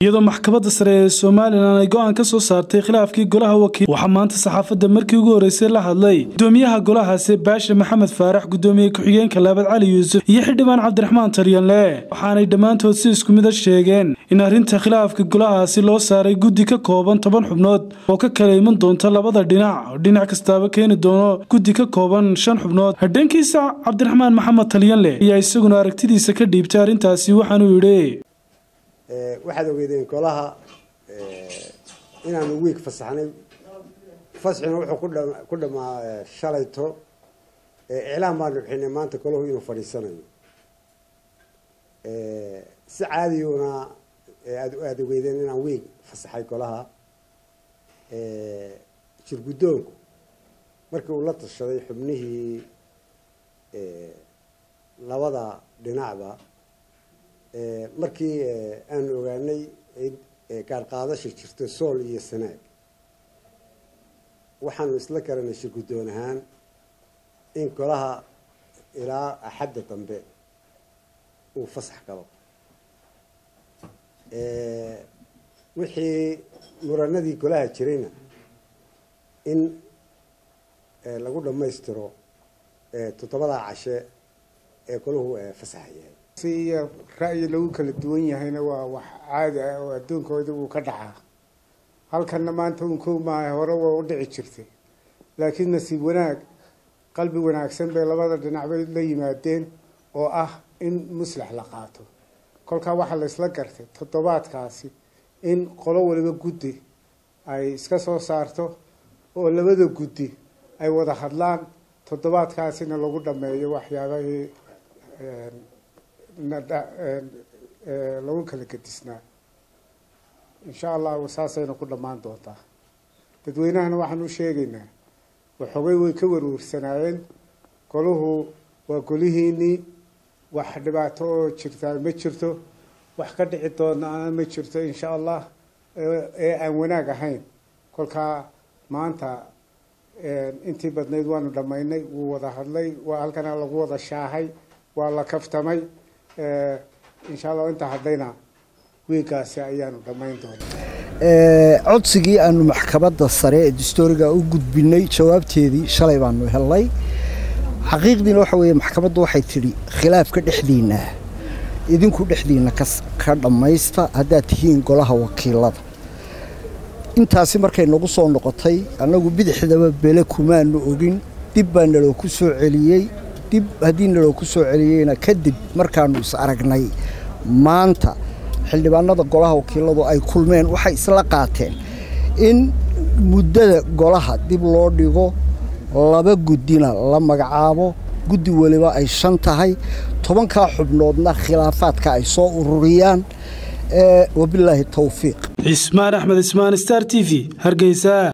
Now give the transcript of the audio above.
iyadoo maxkamadda sare ee somalilan ay go-aan ka soo saartay khilaafkii golaha wakiil waxaa maanta saxaafadda markii ugu horreysay la hadlay gudoomiyaha golahaasi baashe maxamed faarax gudoomiye ku-xigeenka laabad cali yuusuf iyo xildhibaan cabdiraxmaan taryanle waxaanay dhammaantood si isku mid a sheegeen in arrinta khilaafka golahaasi loo saaray guddi ka kooban toban xubnood oo ka kala iman doonta labada dhinac oo dhinac kastaaba keeni doono guddi ka kooban shan xubnood hadhankiisa cabdiraxmaan maxamed talyanle ayaa isaguna aragtidiisa ka dhiibtay arrintaasi waxaanuu yidhi waxaad ogeydeen golaha inaanu wiig fasaxnay fasxina wuxuu ku dhamaa shalayto iclaan baanu bixinay maanta golahu inuu fadhiisanayo si caadiyuna aada ogeydeen inaan wiig fasaxay golaha jirguddoonku markii uu la tashaday xubnihii labada dhinacba markii aanu ogaanay gaarqaadasha jirto sool iyo sanaag waxaanu isla garanay shirguddoon ahaan in golaha ilaa axadda dambe uu fasax galo wixii muranadii golaha jirayna in lagu dhammaystiro toddobadaa cashe ee golahu fasaxa yahay si iyo ra'yi lagu kala duwan yahayna waa wax caadi ah oo adduunkooda uu ka dhacaa halkanna maanta un kow maaha hore waa u dhici jirtay laakiin nasiib wanaag qalbi wanaagsan bay labada dhinac bay la yimaadeen oo ah in muslax la qaato kolkaa waxaa la isla gartay toddobaadkaasi in qolo waliba guddi ay iska soo saarto oo labada guddi ay wada hadlaan toddobaadkaasina lagu dhameeyo waxyaabahii lagu kala gedisnaa insha allahu saasayna ku dhammaan doontaa dadweynahana waxaan u sheegaynaa waxoogay way ka warwarsanaayeen golahu waa golihiinii wax dhibaato oo jirtaa ma jirto wax ka dhici doonaa ma jirto insha allah ee aan wanaag ahayn kolkaa maanta intii badnayd waanu dhammaynay wuu wada hadlay waa halkana lagu wada shaahay waa la kaftamay insha allah intaa haddayna wiigaasi ayaanu dhammayn doonaa codsigii aanu maxkamadda sare ee dastooriga u gudbinay jawaabteedii shalay baanu helnay xaqiiqdiina waxa weeye maxkamaddu waxay tidhi khilaafka dhexdiinna idinku dhexdiinna ka dhammaysta haddaad tihiin golaha wakiilada intaasi markay nagu soo noqotay annagu bidixdaba bele kumaanu ogin dib baa naloo ku soo celiyey dib haddii naloo ku soo celiyeyna kadib markaannu is aragnay maanta xildhibaanada golaha wakiiladu ay kulmeen waxay isla qaateen in muddada golaha dib loo dhigo laba guddina la magacaabo guddi weliba ay shan tahay tobankaa xubnoodna khilaafaadka ay soo ururiyaan wabilaahi towfiiq cismaan axmed ismaan star t v hargeysa